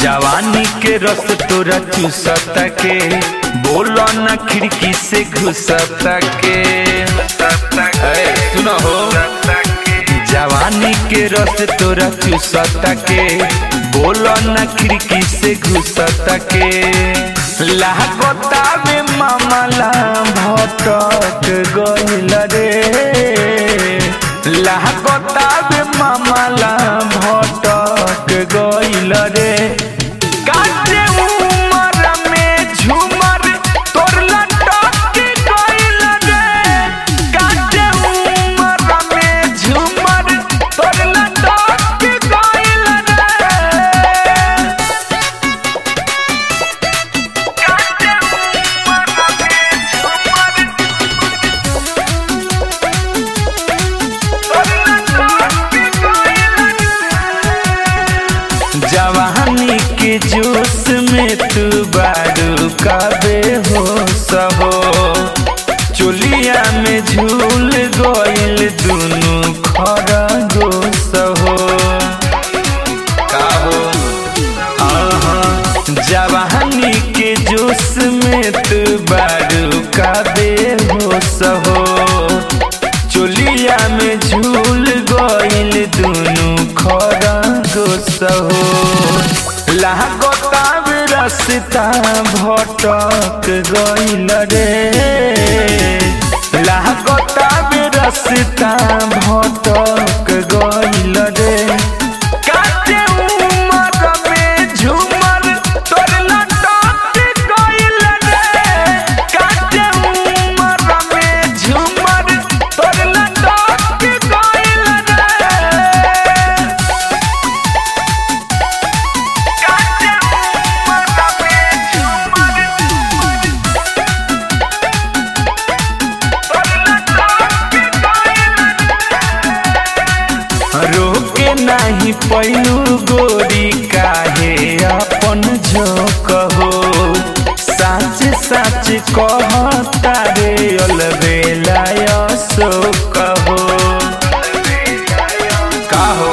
जवानी के रस तोरा चूसत के बोलो न खिड़की से घुसत के ए, सुनो हो जवानी के रस तोरा चूसत के बोलो न खिड़की से घुसत के लागता में मामला भटक गइल रे लागता में मामला भटक गइल रे काटे उमर में झूमर तोर लटक गइल रे काटे उमर में झूमर तोर लटक गइल रे काटे उमर में झूमर तोर लटक गइल रे जवानी के जोश में तू बारू कबे हो सहो चुलिया में झूल गइल दुनु खरगोश हो काहो आहा, जवानी के जोश में तू बारू कबे हो सहो चुलिया में झूल गइल दुनु खरगोश हो लागता रस्ता भटक गइल रे लागता रस्ता भटक गइल रे काटे उमर में झूमर तोर लटक गइल रे काटे उमर में झूमर तोर लटक गइल रे काटे उमर में झूमर तोर लटक गइल रोके नाही पैलू गोरी काहे अपन झोंक हो साच साच कहता रे अलबेलाय शोक हो काहो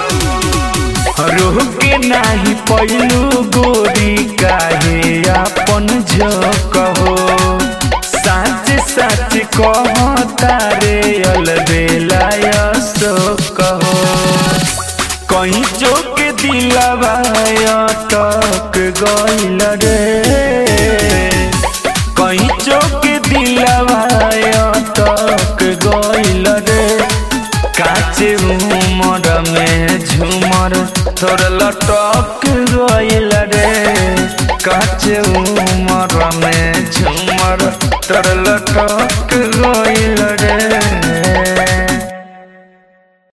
रोके नाही पैलू गोरी काहे अपन झोंक हो साच साच कहता रे अलबेलाय शोक हो कहीं चोक दिलवा तक गइल रे कहीं चोक दिलवा तक गइल रे काचे उमर में झूमर तोर लटक गइल रे काचे उमर में झूमर तोर लटक गइल रे